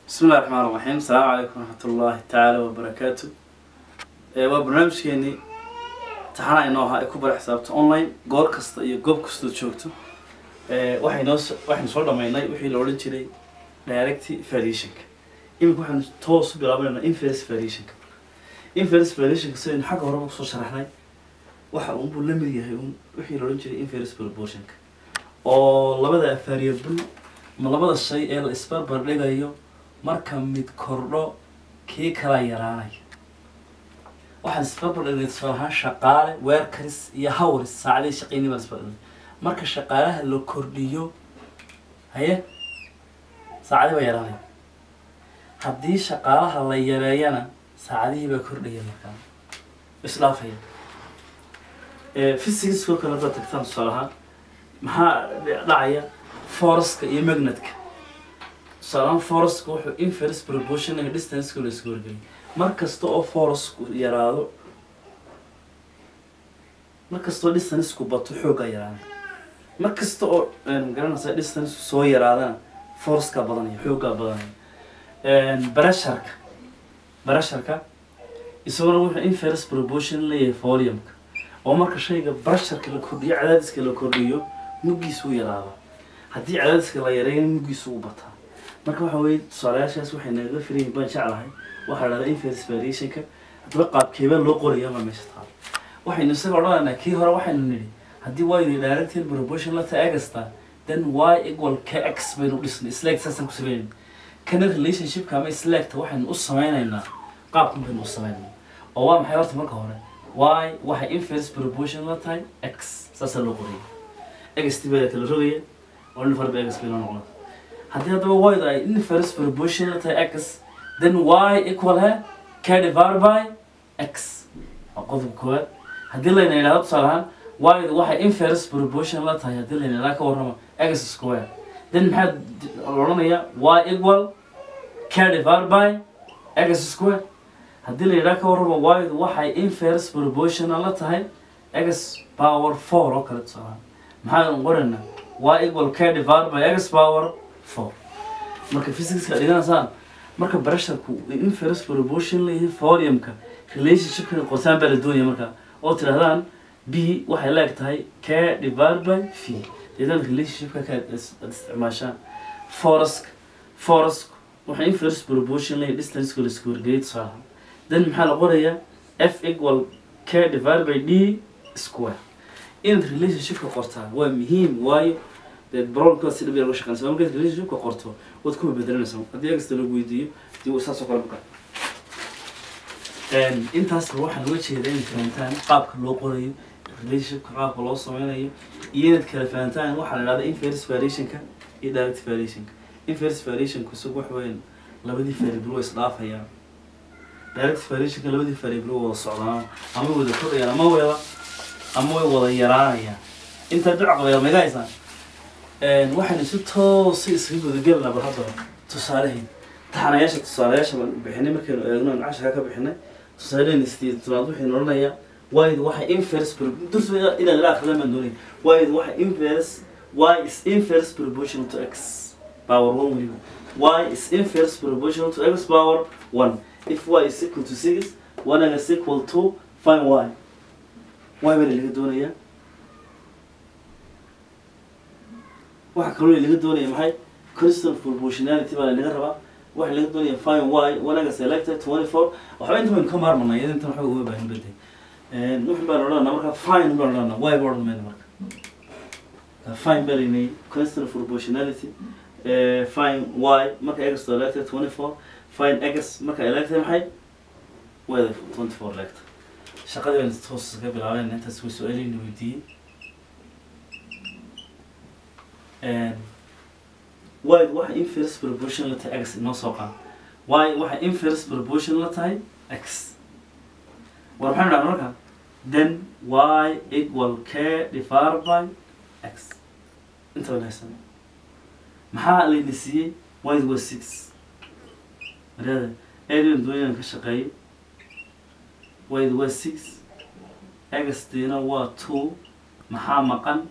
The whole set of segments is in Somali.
bismi illahi raxmaan raxiim asalaamu calaykum waraxmat ullaahi tacaala wabarakaatu waa barnaamijkeenii taxana inoo ahaa ee ku bara xisaabta online goor kasta iyo goob kastood joogto waxaynoo waxaynu soo dhamaynay wixii la odhan jiray direct variationka iminka waxaynu toos u bilaabanayna inverse variationka inverse variationka sidaynu xagga horeba kusoo sharaxnay waxa unbuu la mid yahay un wixii la odhan jiray inverse proportionka oo labada variable ma labada shay ee la isbarbar dhigayo marka mid kordho kii kala yaraanaya waxaan isbarbar dhigay tusaale ahaan shaqaale weerkaris iyo hawaris saacadii shaqeynii baan isbarbar dhigay marka shaqaalaha la kordhiyo haye saacadii baa yaraanaya haddii shaqaalaha la yareeyana saacadihii baa kordhaya markaa isdhaafaya physicsoo kale haddaad tagtaan tusaale ahaan maxaa dhacaya foreska iyo magnetka tusaalehaan foreska wuxuu inverse proportional distanceka la isku wargeliyay mar kasta oo foresku yaraado mar kasta oo distanceku bato xooggaa yaraanaya mar kasta oo magaranaysa distanceku soo yaraadana foreskaa badanaya xooggaa badanaya barasharka barasharka isaguna wuxuu inverse proportional leeyahay volume-ka oo marka shayga barasharka la kordhiyo cadaadiska la kordhiyo muggiisu u yaraada haddii cadaadiska la yareeyo muggiisu u bataa marka waxa weye tusaalayaashaas waxay nagaga filayihin baan jeclahay waxaa la dhahdaa inverse variationka haddaba qaabkeebaa loo qoraya ma meesha taal waxaynu isaga odhanaynaa kii hore waxaynu nidhi haddii y directed proportion la tahay agasta then y equal kx baynu dhisnay select saasaan ku sameynayna kana relationshipka ama selecta waxaynu u sameynaynaa qaabkan baynu u sameynaynaa oo waa maxay horta marka hore y waxay inverse proportion la tahay x saasaa loo qoraya x tibada kala rogaya oo nin farba x bay noo noqonaa haddii haddaba y ay inverse proportion la tahay x then y equal he k divided by x waa qodobka koowaad haddii layna yidhahdo tusaale ahaan y waxay inverse proportion la tahay haddii layna yidhahdo ka warrama x square then maxaa la odhanayaa y equal k divided by x square haddii la yidhahdo ka warrama y waxay inverse proportional la tahay x power four oo kale tusaale ahaan maxaan qoraynaa y equal k divided by x power four marka physicska dhiganaysaan marka barasharku inverse proportion leeyahay volume-ka relationshipka qorsaan baa la doonaya markaa oo tidhahdaan b waxay leeg tahay k divided by v deedaan relationshipka ka aad isticmaashaan foresk foresk waxay inverse proportion leeyahay distanceka la isku wargeliyay tusaalaha then maxaa la qorayaa f equal k divided by d square inaad relationshipka qortaa waa muhiim waayo dee brolka si dhib yar uga shaqeynaysa markaad relationshipka qorto waad kuma bedelanaysa haddii agasta lagu weydiiyo dii saas oo kale marka intaasba waxaan uga jeedaa inaad fahantaan qaabka loo qorayo relationshipka qaabka loo sameynayo iyo inaad kala fahantaan waxaa la dhahda inverse variationka iyo direct variationka inverse variationku isagu wax weyn labadii variable way isdhaafayaan direct variationka labadii variable way wada socdaan ama wada kordhayaan ama wada ama way wada yaraanayaan intaa ducaqbayal maga haysaan waxaynu si toosa isaga gudagelinaa bal haddaba tusaalaheyn taxanayaasha tusaalayaasha baan bixinay markaynu eegno aan casharka ka bixinay tusaaleheen sideed tobnaad waxaynu odhanayaa waydu waxay inverse dursa inaan ila akhridan baan doonaya waydu waxay inverse y is inverse proportional to x power one weliba y is inverse proportional to x power one if y is equal to six one is equal to find y y baa laga doonayaa waxa kaloo laga doonaya maxay constant proportionality baa laga rabaa waxa laga doonaya fine y wanaga selected twenty four waxba inta baynu ka maarmanay iyada intan waxba uma baahin baday wuxun baan odhanaa marka fine baan odhanaa y ba odhan mayna marka fine baa laynay constant proportionality fine y marka x elected twenty four fine x marka elected maxay wada twenty four elected shaqadii baynu toos ka bilaabeen intaas way su-aaleyna weydiiyey y waxay inverse proportion la tahay x inoo soo qaad y waxay inverse proportion la tahay x war maxaynu dhaha marka then y equal k divided by x inta baan haysan maxaa layna siiyey y waa six marada eedin doonyan ka shaqeeyay y waa six x diina waa two maxaa maqan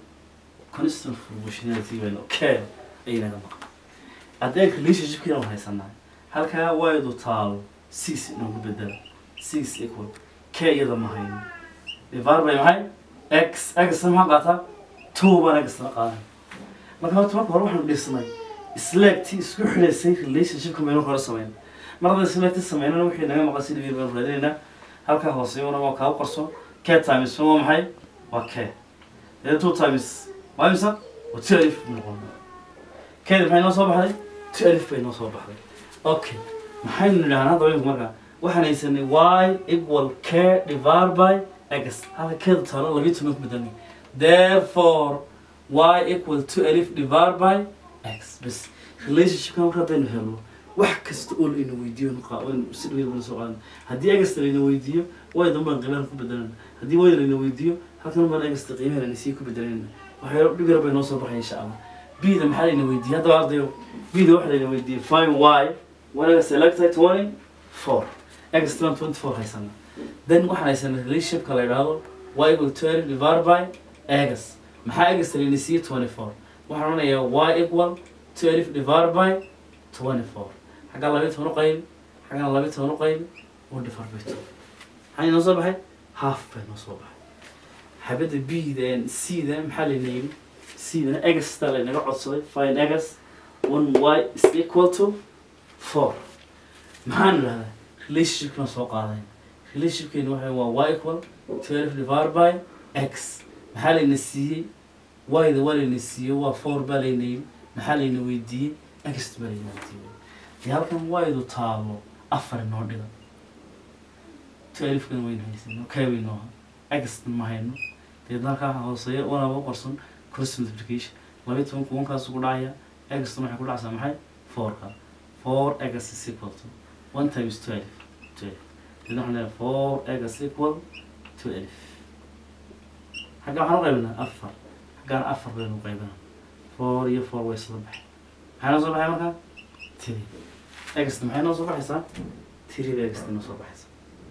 constant proportionality bayna k aynaga maqan haddii relationshipkiina haysanaa halkaa waydu taalo six inoogu bedela six equal k iyada ma hayno divided by maxay x x maxaa qaataa two baan x la qaadan marka horta marka hore waxaanu dhisnay isleegtii isku xidhaysay relationshipka maynu hore sameyn mar haddaan isleegtii sameynana wixii naga maqan si dhibir baynu raadinaynaa halkaa hooseeyona waa kaa qarso k times waa maxay waa k then two times waa imisa waa two alif buu noqon kedi maxay noo soo baxday two alif bay noo soo baxday okay maxaynu nidhahnaa hadda waynu markaa waxaan haysanay y equal k divided by x halka keeda taalo labiyo toban ku bedelnay therefore y equal to alif divided by x bas relationshipka marka haddaynu helno wax kasta oo layna weydiiyo si dhaweyda soo qaadan haddii egasta layna weydiiyo way danbaan qiimaha ku bedelanayna haddii wayda layna weydiiyo halkan baan egasta qiimaha layna sii ku bedelanayna waxyaalo dhib yar bay noo soo baxaya insha allah bida maxaa layna weydiiyey haddaba ardayo bida waxaa layna weydiiyey find y wanaga selected twenty four extra twenty four haysana then waxaan haysanaa relationshipka la yidhaahdo y equal to alif divided by x maxaa egasta layna siiyey twenty four waxaan odhanayaa y equal to alif divided by twenty four xaggaa labiyo toban u qaybi xaggaan labiyo toban u qaybi oo dhifar bay toban maxaa inoo soo baxay half bay noo soo baxay xabadda bda cda maxaa layna yidhi cdana egasta laynaga codsaday find egas one y is equal to four maxaan idhahdaa relationshipkana soo qaadayn relationshipkeena waxa waa y equal to alif divided by x maxaa layna siiyey yda waa layna siiyey waa four baa layna yidhi maxaa layna weydiiyey egast baa layna weydiiyey dee halkan waydu taalo afar inoo dhiga to alifkana wayna haysan kay waynoo egasta ma hayno deedna halkaa hooseeya wanaba qorson cross multiplication labiyo toban kuwankaas ugu dhacaya egastuna waxay ku dhacsaa maxay fourka four egas is equal to one times twelve twelve deedna waxaan leeyahay four egas equal to alif xaggaa waxaan u qaybinaa afar xaggaana afar baynu u qaybinaa four iyo four way isla baxay maxay noo soo baxay markaa tiri egasta maxay noo soo baxaysaa tirida egasta noo soo baxaysaa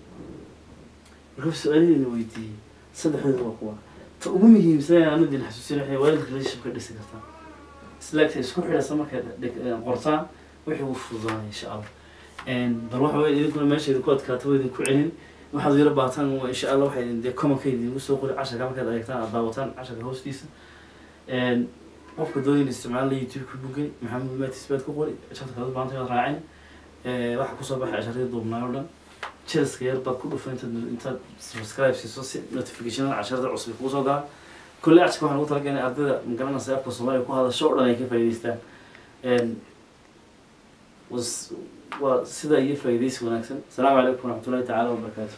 marka su-aaladeena weydiiyey saddexdeeda waa kuwa ta ugu muhiimsan aan idin xasuusin waxay waalid relationship ka dhisi kartaa islaagta isku xidhaysa markaad qortaan wixii uu fududaanaya insha allah bal waxa weya idinkuna meesha idinku adkaato waa idinku celin waxaad yaro baataan waa insha allah waxay dee commonka idinku soo qori casharka markaad eegtaan aad daawataan casharka hoostiisa qofka doonayna isticmaala youtube ku bugay maxamed matis baad ku qori casharka kala baanta waad raacin waxaa kusoo baxay casharadii duubnaay oo dhan jelaska yar baad ku dhufan intaad intaad subscribe siiso si notificationada casharada cusub kugu soo galaan kulle casharka waxaan ugu talagalay ardayda magaranaysa afka soomaaliya ku hadasho oo dhan ay ka faa'idaystaan was waa sidaa iyo faa'iidaysi wanaagsan asalaamu calaykum waraxmatullahi tacaala wabarakaatu